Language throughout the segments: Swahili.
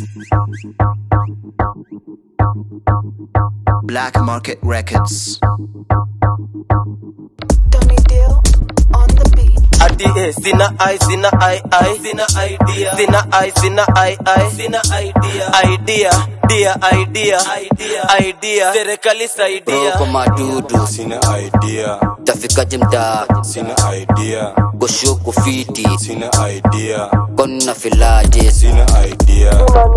Black Market Records. Tony Deal on the beat. Ati eh, sina ai sina ai ai sina idea sina ai sina ai ai sina idea idea dia idea idea idea serikali saidia Roko madudu Sina idea, tafikaje mtaa sina idea, koshuku fiti sina idea, konna filaje sina idea,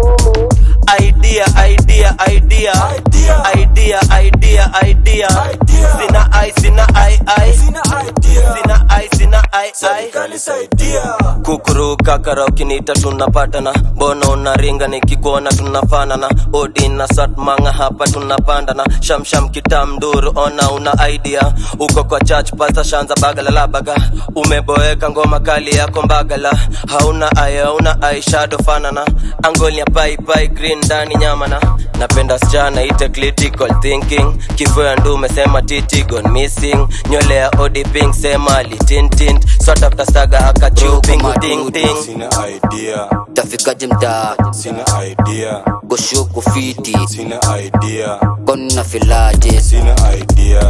idea idea idea idea idea idea sina ai sina ai ai sina ai sina ai ai kukuru kakara ukiniita tunapatana mbona unaringa nikikuona tunafanana odi na satmanga hapa tunapandana shamsham kitamduru ona una idea uko kwa church pasta shanza bagalalabaga umeboeka ngoma kali yako mbagala hauna aya hauna aishado fanana angolia paipai green ndani nyamana napenda sichana ite critical thinking kifo ya ndume sema titi gone missing nywele ya odi pink sema litintint sort after saga akachupingu ting ting sina idea, tafikaje mtaa sina idea, koshuku fiti sina idea, konna filaje sina idea,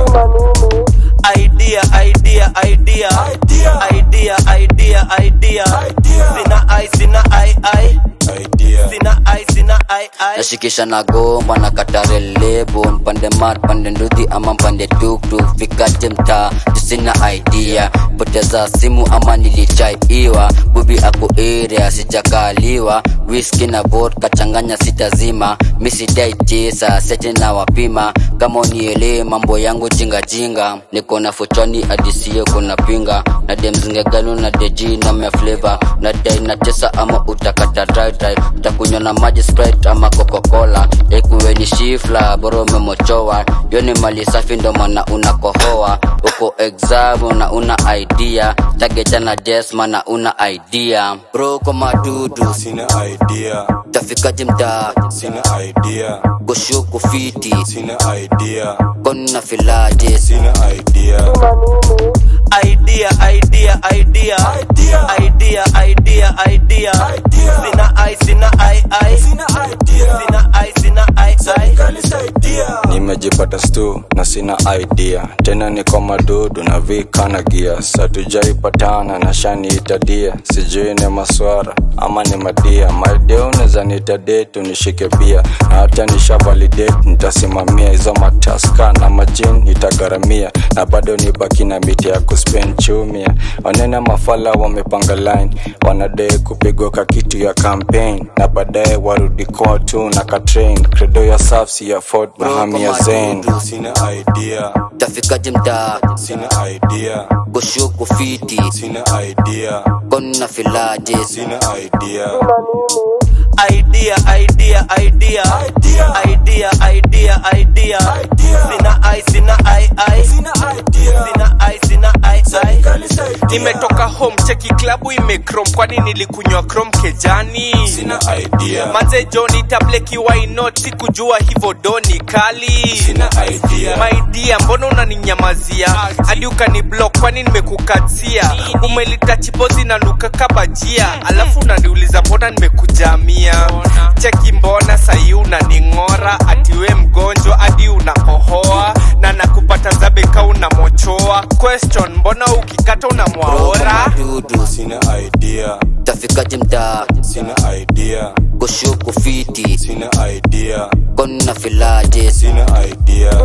idea idea idea idea idea idea sina ai sina ai ai idea, sina ai sina ai ai nashikisha na gomba na katare lebo mpande mat pande nduthi ama mpande tuktuk fikaje mtaa tusina idea poteza simu ama nilichaiwa bubi ako area sijakaliwa whisky na vodka changanya sitazima misidai tisa sete na wapima kama unielee mambo yangu jingajinga niko na fochoni adisio kuna pinga na demzingegano na deji na mefleva na dai na tesa ama utakata dry dry utakunywa na maji sprite ama coca-cola ekuweni shifla bora umemochowa yo ni mali safi ndo maana unakohoa uko exam na una idea tagecha na jesma na una idea bro kwa madudu sina idea, tafikaje mtaa sina idea, koshuku fiti sina idea, konna filaje sina idea, idea idea idea idea idea idea sina ai sina ai ai sina ai sina ai ai nimejipata stu na sina idea tena niko madudu na vikana gia satujaipatana na shaniitadia sijui ni maswara ama ni madia maidea unaweza nitadetu nishike bia na hata nisha validate nitasimamia hizo mataska na majin nitagharamia na bado nibaki na miti ya kuspen chumia wanene mafala wamepanga line wanadai kupigwa ka kitu ya campaign na baadaye warudi kotu na katrain credo ya safsi ya fort mahamia zen sina idea tafikaje mtaa sina idea koshuku fiti sina idea konna filaje sina idea idea idea idea idea idea idea sina ai sina ai ai sina ai sina ai ai nimetoka home cheki klabu imekrom kwani nilikunywa krom kejani sina idea manze joni tableki wainot sikujua hivo doni kali sina idea maidia mbona unaninyamazia hadi ukani block kwani nimekukatia umelita chipozi na nuka kabajia alafu unaniuliza mbona nimekujamia cheki mbona sahi unaning'ora atiwe mgonjwa hadi unakohoa na nakupata zabeka unamochoa question mbona ukikata unamwaora dudu sina idea tafikaje mtaa sina idea koshuku fiti sina idea konna filaje sina idea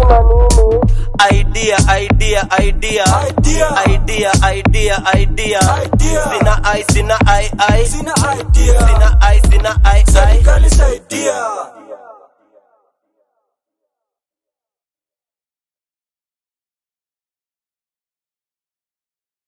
idea idea idea idea idea idea sina ai sina ai ai sina ai sina ai ai idea